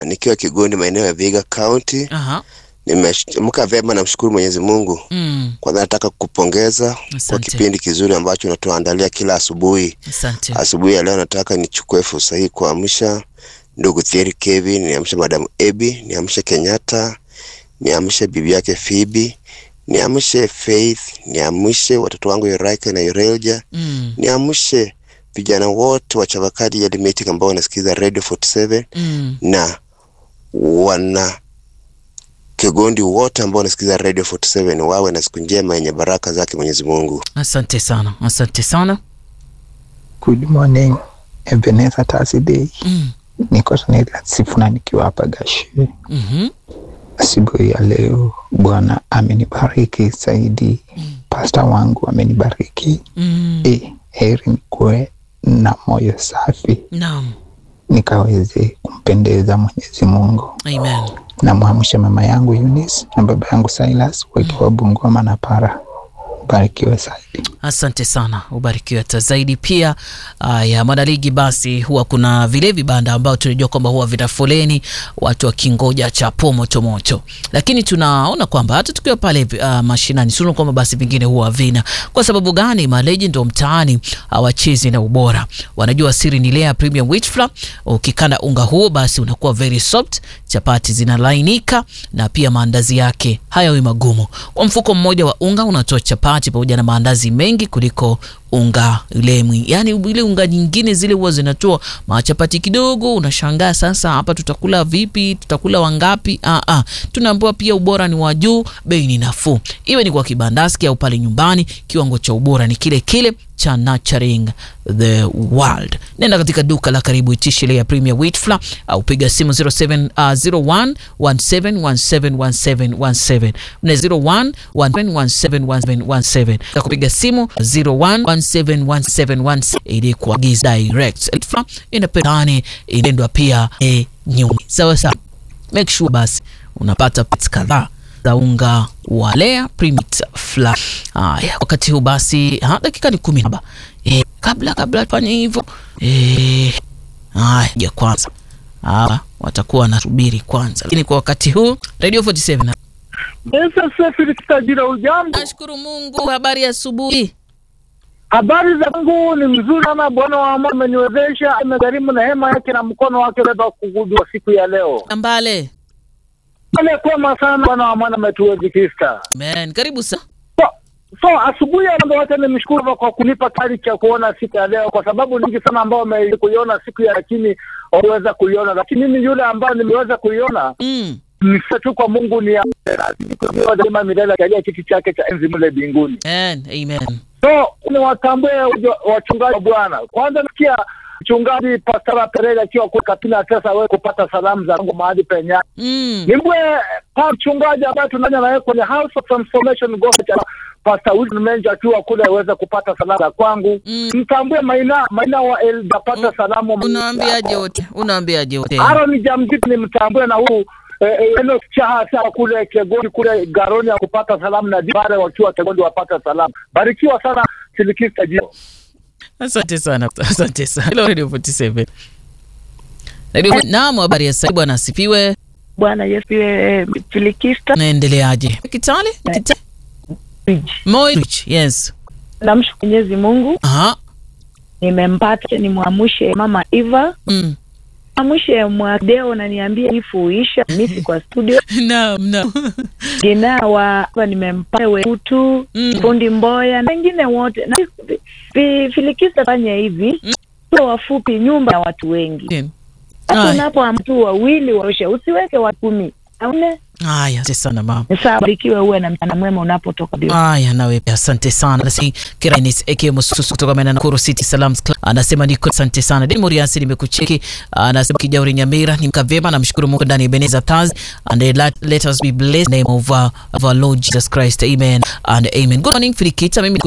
nikiwa Kigondi maeneo ya Viga County. Aha. Nimeamka vyema, namshukuru Mwenyezi Mungu. Mm. Kwanza nataka kukupongeza kwa Asante. kipindi kizuri ambacho unatuandalia kila asubuhi. Asante. Asubuhi ya leo nataka nichukue fursa hii kuamsha ndugu Thierry Kevin, niamshe Madam Ebi, niamshe Kenyatta, niamshe bibi yake Phoebe, niamshe Faith, niamshe watoto wangu Yuraika na Yurelja, Mm. niamshe vijana wote wa Chavakali Yard Meeting ambao wanasikiza Radio 47 Mm. na wana Kigondi wote ambao wanasikiza Radio 47 wawe na siku njema yenye baraka zake Mwenyezi Mungu. Asante sana. Asante sana. Good morning, Ebenezer Thursday. Mm. Niko Tanila Sifuna nikiwa hapa Gashi. Mhm. Asubuhi ya leo Bwana amenibariki zaidi, pasta wangu amenibariki. Mm. E, heri nikuwe na moyo safi Naam. nikaweze kumpendeza Mwenyezi Mungu. Amen. Namwamsha mama yangu Eunice na baba yangu Silas wakiwa Bungoma na Para. Barikiwe zaidi. Asante sana, ubarikiwe hata zaidi. Pia uh, ya mwanaligi, basi huwa kuna vile vibanda ambao tunajua kwamba huwa vina foleni, watu wakingoja chapo moto moto, lakini tunaona kwamba hata tukiwa pale uh, mashinani tunaona kwamba basi vingine huwa vina. Kwa sababu gani? Maleji ndo mtaani hawachezi na ubora, wanajua siri ni Lea Premium Wheat Flour. Ukikanda unga huo, basi unakuwa very soft, chapati zinalainika na pia maandazi yake hayawi magumu. Kwa mfuko mmoja wa unga unatoa chapati pamoja na maandazi mengi kuliko unga ile mwi, yani ile unga nyingine zile huwa zinatoa machapati kidogo. Unashangaa sasa, hapa tutakula vipi? Tutakula wangapi? Ah, ah. Tunaambiwa pia ubora ni wa juu, bei ni nafuu, iwe ni kwa kibandaski au pale nyumbani, kiwango cha ubora ni kile kile cha Nurturing the World. Nenda katika duka la karibu, itishe ile ya Premier Wheat Flour au piga simu 07 uh, 01 17 17 17 na 01 17 17 na kupiga simu 01 17 17 17 ili kuagiza direct Flour inapendani inaendwa pia e nyuni sawa sawa. Make sure basi unapata parts kadhaa za unga wa Lea Premium Flour. Haya, wakati huu basi, ha, dakika ni kumi na saba. E, kabla kabla tufanye hivyo e, haya ja kwanza hawa watakuwa wanasubiri kwanza, lakini kwa wakati huu Radio 47 Tajira, ujambo? nashukuru Mungu. Habari ya asubuhi. Habari za Mungu ni mzuri sana. Bwana wa amani ameniwezesha, amegharimu na hema yake na mkono wake beba kugudua siku ya leo. Ambale. Amekwema sana, Bwana wa amani ametuwezekista. Amen. Karibu sana. So, so asubuhi ya leo wote nimshukuru kwa kunipa kari cha kuona siku ya leo, kwa sababu nyingi sana ambao wamekuiona siku ya lakini waweza kuiona, lakini mimi yule ambayo nimeweza kuiona Mm. nisa tu kwa Mungu ni daima milele akalia kiti chake cha enzi mle mbinguni. Amen. Amen. So ni watambue ujo- wachungaji wa Bwana. Kwanza nasikia mchungaji Pastora Pereira akiwa kwa Kapina sasa wewe kupata salamu za Mungu mahali penye. Mm. Nimbwe pa mchungaji ambaye tunanya na yeye kwenye House of Transformation Gospel Pastor Wilson Menja akiwa kule aweze kupata salamu za kwangu. Mm. Mtambue Maina Maina wa El apata salamu. Unaambiaje wote? Unaambiaje wote? Aaron Jamjit ni mtambue na huu eh, eh, Enoch Chaha saa kule Kegoni kule Garoni ya kupata salamu na Jibare wakiwa Kegoni wapata salamu. Barikiwa sana Silikista Jio. Asante sana, asante sana. Hello Radio 47. Radio Naam, habari ya sasa bwana asifiwe. Bwana Yesu iwe Filikista Naendeleaje? Kitale? Kitale? Bridge. Moi Rich, yes. Namshukuru Mwenyezi Mungu, Aha. nimempata nimwamshe mama Eva, Mm. amshe mwadeo na niambie ifuisha misi kwa studio Naam, naam. gina wa hapa nimempata weutu Mm. fundi Mboya na wengine wote na fi- fi- Filikista fanya hivi Mm. mm. wafupi nyumba ya watu wengi hata Haya. unapo mtu wawili warushe usiweke watu kumi aune Haya, asante sana mama. sawa barikiwe uwe na mchana mwema unapotoka bio Haya, nawe pia asante sana. Nasi Kiranis aka Mususu kutoka maeneo ya Nakuru City Salams Club anasema niko asante sana. Deni Muriasi nimekucheki. Anasema Kijauri Nyamira ni mkavema namshukuru Mungu ndani ya Ebenezer Taz and let, let us be blessed in the name of, uh, of our Lord Jesus Christ. Amen and amen. Good morning Filikita, mimi